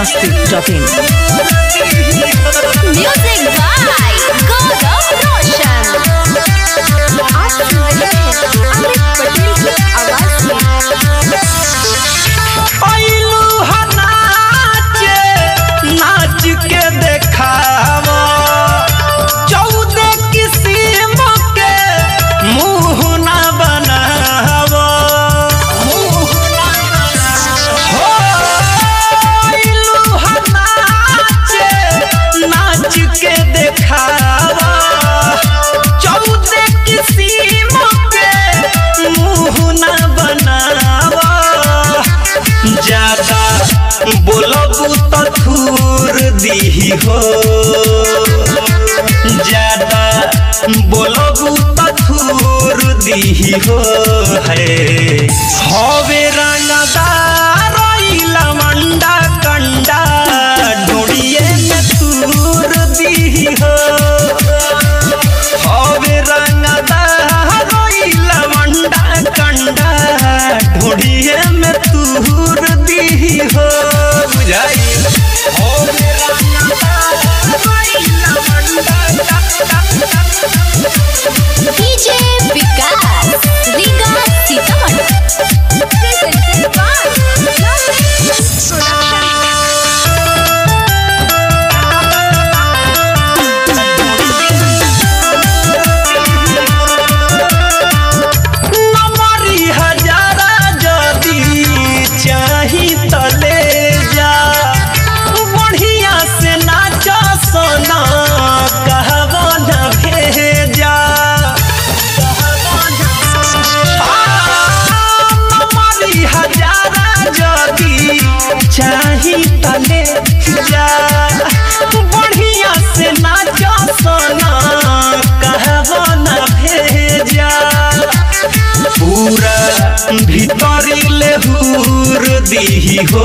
biharmasti.in Music by Gaurav Roshan. आप सुन रहे हैं अमित पटेल की आवाज में अइलू ह नाचे नाच के देखावा चौदह किस्म के मुंह ना बनावा हो अइलू ह नाचे नाच के देखावा चौदह किस्म के मुंह ना बनावा ज्यादा बोलबू तो थूर दीही हो ज्यादा बोलबू तो थूर दीही हो है हवे रंगदार लमंडा कंडा ढूंढिए में तूर दीही हो हवे रंगदार लमंडा कंडा ढूंढिए में तूर दीही हो बुझाई हवे रंगदार DJ Vikas Riga Sitamarhi Presented by Lovely Production. नमरी हजारा जदी चाही त ले जा बढ़िया से नाच सोना कहबो न भेजा नमरी हजारा जदी चाही त ले जा बढ़िया से नाच सोना कहबो न भेजा पूरा भीतरी ले हूर दीही हो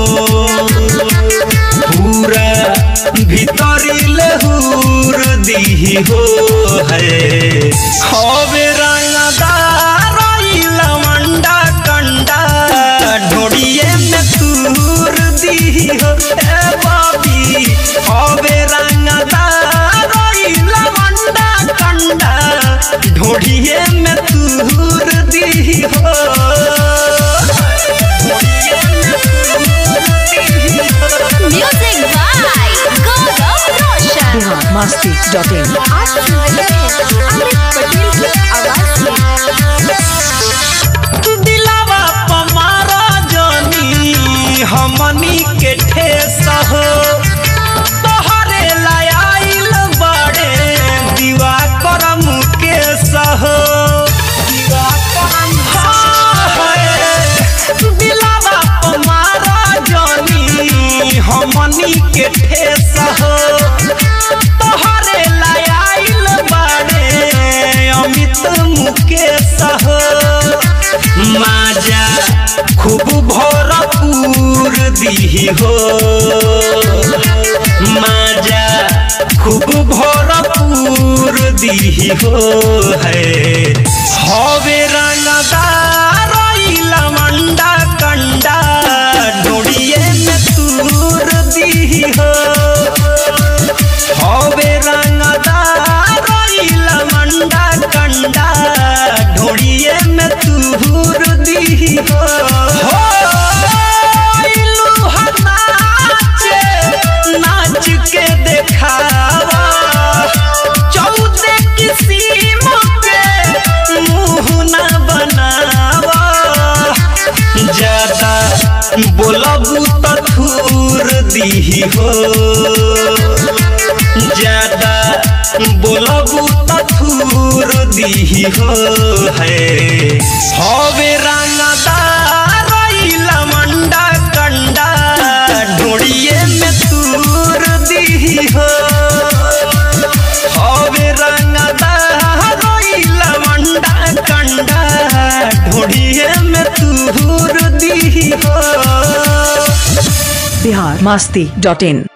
पूरा भीतरी ले हूर दीही हो है हवे रंगदार लमंडा कंडा ढोड़िए में तूर दीही हो ए बाबी हवे रंगदार लमंडा कंडा ढोड़िए में तूर दी हो Music by Gaurav Roshan. biharmasti.in आप सुन रहे हैं अमित पटेल की आवाज में दिलावा पमारा जानी हमनी के ठेस हो तोहरे लायल बड़े दीवा करम के सहो दीवा करम दिलावा पमारा जानी हमनी के ठेस हो तोहरे लायल बड़े अमित मुकेश हो माजा खूब भरपूर दीही हो माजा खूब भरपूर दीही हो है हवे रंगदार लमंडा कंडा डोड़िए में तूर दीही हो हवे रंगदार लमंडा कंडा ढोड़िए में तूर दी हो हो, अइलू ह नाचे, नाच के देखावा चौदह किस्म के मुंह ना बनावा ज्यादा बोलबू तो थूर दीही हो ज्यादा बोलबू तो थूर दीही हो है हवे रंगदार लमंडा कंडा ढोड़िए में तूर दीही हो हवे रंगदार लमंडा कंडा ढोड़िए में तूर दीही हो biharmasti.in